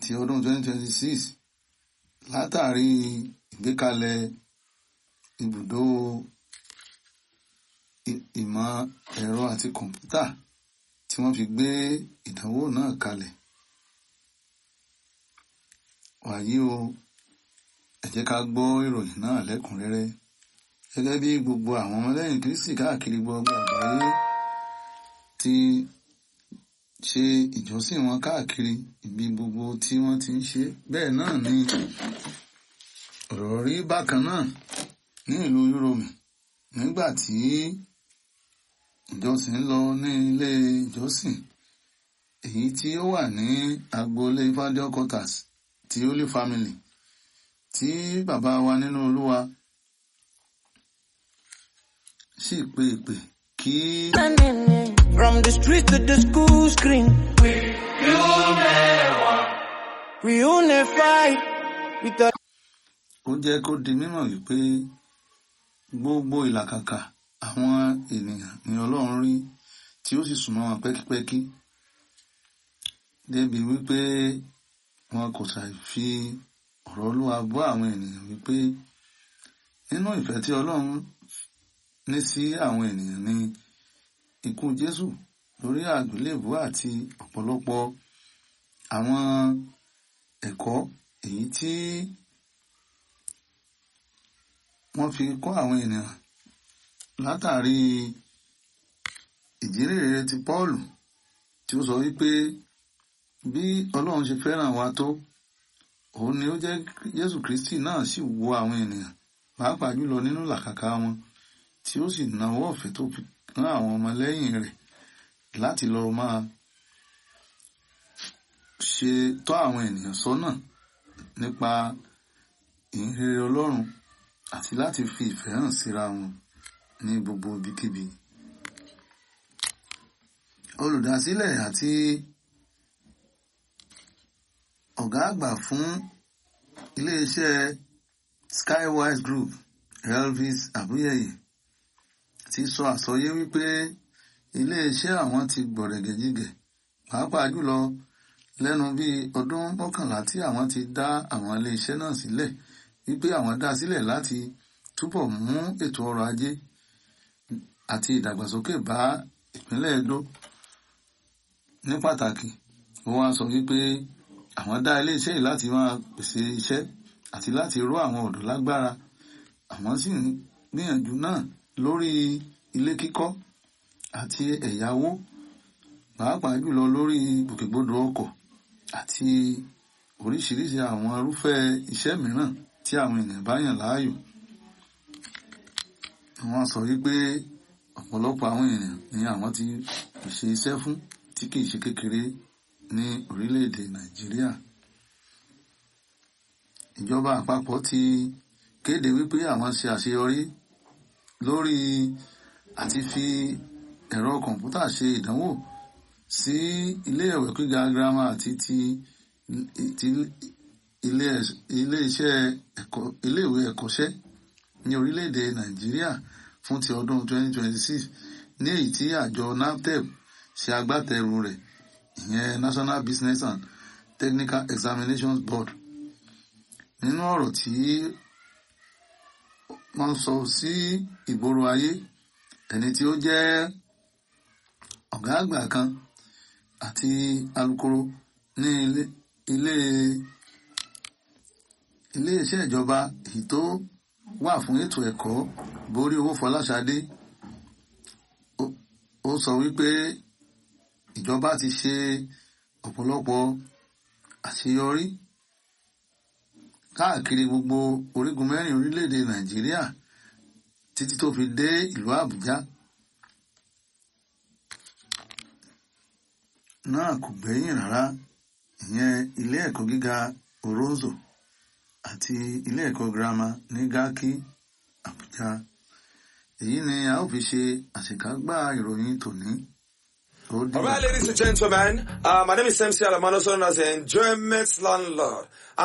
ti ọdún 2026 látàrí ìgbékalẹ̀ ibùdó ìmọ̀ ẹ̀rọ àti kọ̀ǹpútà tí wọ́n fi gbé ìdánwò náà kalẹ̀. wàyí o ẹ jẹ́ ká gbọ́ ìròyìn náà lẹ́kùnrẹ́rẹ́ gẹ́gẹ́ bí gbogbo àwọn ọmọlẹ́yìn Kristi káàkiri gbogbo àgbáyé ti ṣe ìjọsìn wọn káàkiri ibi gbogbo tí wọ́n ti ń ṣe bẹ́ẹ̀ náà ni ọ̀rọ̀ rí bákan náà ní ìlú Yúróòmù nígbà tí ìjọsìn ń lọ ní ilé ìjọsìn èyí tí ó wà ní agboolé Fádiọ́ quarters ti Holy Family tí bàbá wa nínú Olúwa sì pe ìpè kí. From the street to the school screen. We unified with the ó jẹ́ kó di mímọ̀ wípé gbogbo ìlàkàkà àwọn ènìyàn ni Ọlọ́run rí tí ó sì súnmọ́ wọn pẹ́kípẹ́kí débi wípé wọn kò ṣàì fi ọ̀rọ̀ Olúwa bọ́ àwọn ènìyàn wípé nínú ìfẹ́ tí Ọlọ́run ní sí àwọn ènìyàn ni ikú Jésù lórí àgbélébùú àti ọ̀pọ̀lọpọ̀ àwọn ẹ̀kọ́ èyí tí wọ́n fi kọ́ àwọn ènìyàn látàrí ìjírèrè ti Pọ́ọ̀lù tí ó sọ wípé bí Ọlọ́run ṣe fẹ́ràn wa tó òun ni ó jẹ́ Jésù Kristi náà sì wo àwọn ènìyàn pàápàá jùlọ nínú làkàkà wọn tí ó sì nawọ́ ọ̀fẹ́ tó fi rán àwọn ọmọlẹ́yìn rẹ̀ láti lọ máa ṣe tọ́ àwọn ènìyàn sọ́nà nípa ìhìnrere Ọlọ́run àti láti fi ìfẹ́ hàn síra wọn ní gbogbo ibikíbi. Olùdásílẹ̀ àti ọ̀gá àgbà fún iléeṣẹ́ Skywise Group Elvis Abuyeye ti sọ àsọyé wípé iléeṣẹ́ àwọn ti gbọ̀rẹ̀gẹ̀jigẹ̀ pàápàá jùlọ lẹ́nu bíi ọdún mọ́kànlá tí àwọn ti dá àwọn iléeṣẹ́ náà sílẹ̀ wípé àwọn dá sílẹ̀ láti túbọ̀ mú ètò ọrọ̀ ajé àti ìdàgbàsókè bá ìpínlẹ̀ Edo ní pàtàkì ó wá sọ wípé àwọn dá iléeṣẹ́ yìí láti máa pèsè iṣẹ́ àti láti ró àwọn ọ̀dọ́ lágbára àwọn sì ń gbìyànjú náà lórí ilé kíkọ́ àti ẹ̀yáwó pàápàá jùlọ lórí gbòkègbodò ọkọ̀ àti oríṣiríṣi àwọn irúfẹ́ iṣẹ́ mìíràn tí àwọn ènìyàn bá yàn láàyò. Wọ́n sọ wípé ọ̀pọ̀lọpọ̀ àwọn ènìyàn ni àwọn ti pèsè iṣẹ́ fún tí kìí ṣe kékeré ní orílẹ̀-èdè Nàìjíríà. Ìjọba àpapọ̀ ti kéde wípé àwọn ṣe àṣeyọrí lórí àti fi ẹ̀rọ kọ̀ǹpútà ṣe ìdánwò sí ilé ẹ̀wẹ̀ gíga girama àti ti ti ilé-iṣẹ́ ẹ̀kọ́ iléèwé ẹ̀kọ́ṣẹ́ ní orílẹ̀-èdè Nàìjíríà fún ti ọdún 2026 ní èyí tí àjọ NABTEB ṣe agbátẹrù rẹ̀ ìyẹn National Business and Technical Examinations Board nínú ọ̀rọ̀ tí wọ́n sọ sí ìgboro ayé ẹni tí ó jẹ́ ọ̀gá àgbà kan àti alukoro ní ilé ilé iléeṣẹ́ ìjọba èyí tó wà fún ètò ẹ̀kọ́ borí owó Fọláṣadé ó sọ wípé ìjọba ti ṣe ọ̀pọ̀lọpọ̀ àṣeyọrí káàkiri gbogbo orígun mẹ́rin orílẹ̀-èdè Nàìjíríà títí tó fi dé ìlú Àbújá náà kò gbẹ́yìn rárá ìyẹn ilé ẹ̀kọ́ gíga Oronzo àti ilé ẹ̀kọ́ girama ní Garki Àbújá èyí ni a ó fi ṣe àṣekágbá ìròyìn tòní. Ó dìgbà. All right, ladies and gentlemen, uh, my name is MC Alamano, known as the Enjoyment Landlord.